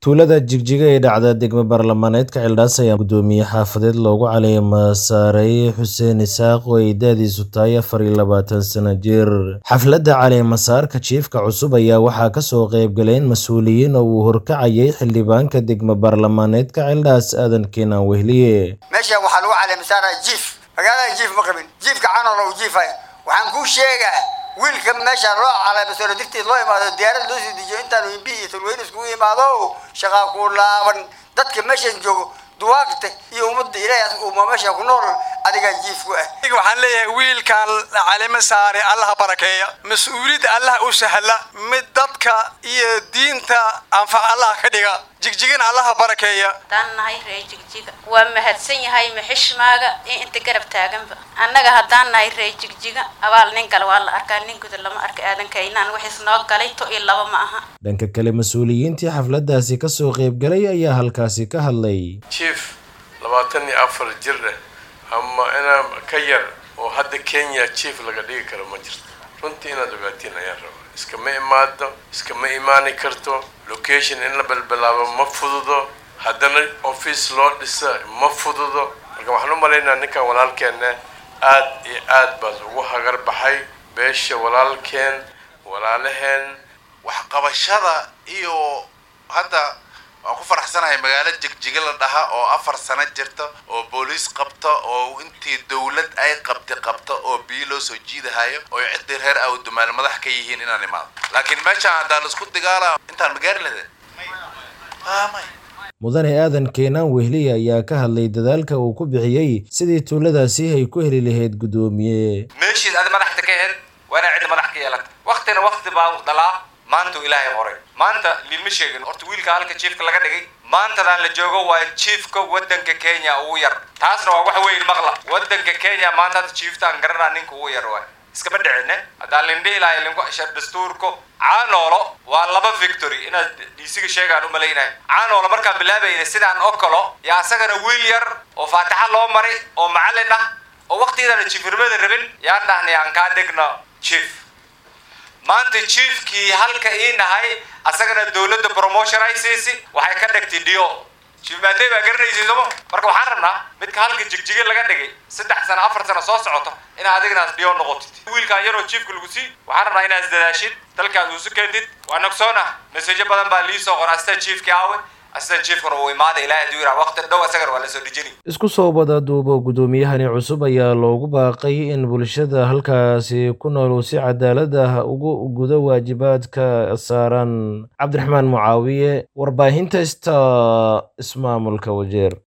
tuulada jigjiga ee dhacda degmo baarlamaaneedka Cildhaas ayaa gudoomiye xaafadeed loogu caleema saaray xuseen isaaq oo ay da'diisu tahay afar iyo labaatan sano jir xafladda caleemasaarka jiifka cusub ayaa waxaa kasoo qaybgaleen mas-uuliyiin oo uu horkacayay xildhibaanka degmo baarlamaaneedka Cildhaas aadan keenaan wehliye meesha waxaa lagu caleemasaaraya jiif magaalada jiif ma qabin jiifka canol uu jiifaya waxaan kuu sheegaa wiilka meesha loo caleemasaaro digteed loo imaado diyaarad loo sii dejiyo intaan imbi iyo tulweyne iskugu imaado shaqaa ku laaban dadka meeshan joogo duwaagta iyo ummadda ilaahay uma meesha ku nool adigaa jiif ku ah waxaan leeyahay wiilkan calima saare allaha barakeeya mas-uuliyadda allah u sahla mid dadka iyo diinta anfac allah ka dhiga jigjigana allaha barakeeya haddaan nahay ree jigjiga waa mahadsan yahay maxishmaaga iyo inta garab taaganba annaga haddaan nahay ree jigjiga abaal nin gala waa la arkaa nin guda lama arka aadankaynaan wixiis noo galay to iyo laba ma aha dhanka kale mas-uuliyiintii xafladdaasi kasoo qaybgalay ayaa halkaasi ka hadlay jief labaatan iyo afar jir eh ama inaa ka yar oo hadda kenya jief laga dhigi karo ma jirto runtii inaad ogaatiin ayaan rabaa iskama imaado iskama imaani karto location in la balbalaabo ma fududo haddana office loo dhisa ma fududo marka waxaan u malaynaa ninkan walaalkeena aad iyo aad baad ugu hagar baxay beesha walaalkeen walaalaheen waxqabashada iyo hadda waan ku faraxsanahay magaalo jigjiga la dhaha oo afar sano jirta oo booliis qabta oo intii dawlad ay qabtay qabta oo biyo loo soo jiidahayo oo ciddii reer awdumaal madax ka yihiin inaan imaado laakiin meeshaan haddaan laisku digaala intaan magaari lahayn mudane aadan keenaan wehliye ayaa ka hadlay dadaalka uu ku bixiyey sidii tuuladaasi ay ku heli lahayd guddoomiye meeshiis adi madaxda ka ahayd waa inaa cidda madax ka yeelata waktina wakti baa dhalaa maanta ilaahay qoray maanta liilma sheegin horta wiilka halka jiifka laga dhigay maantadaan la joogo waa jiifka wadanka kenya ugu yar taasna waa wax weyn maqla wadanka kenya maanta hadda jiiftaan garanaa ninka ugu yar waay iskama dhicine haddaan lindhihi lahay linku ashar dastuurko caanoolo waa laba victory inaad dhiisiga sheegaan u malaynahay caanoolo markaan bilaabayna sidaan oo kalo yaa asagana wiil yar oo faataxa loo maray oo macallin ah oo waqtigeedana jiifnimada rabin yaan dhahnay aan kaa dhigno jief maanta jiefkii halka ii nahay asagana dawladda promotion ay siisi waxay ka dhigtay dio jief maadey baa garanaysa somo marka waxaan rabnaa midka halka jigjige laga dhigay saddex sano afar sano soo socoto inaad adignaas dio noqotid wiilkaan yaroo jiefka lagu sii waxaan rabnaa inaad isdadaashid dalkaas uusu keentid waa nogsoona maseejo badan baa lii soo qora astaa jiefkii aawe astaa jiefkana uu imaada ilaahay aduu yiraa waqti dhow asagana waa la soo dhijini isku soo wada duubo guddoomiyahani cusub ayaa loogu baaqay in bulshada halkaasi ku nool uu si cadaalad ah ugu gudo waajibaadka saaran cabdiraxmaan mucaawiye warbaahinta sta ismaamulka wajeer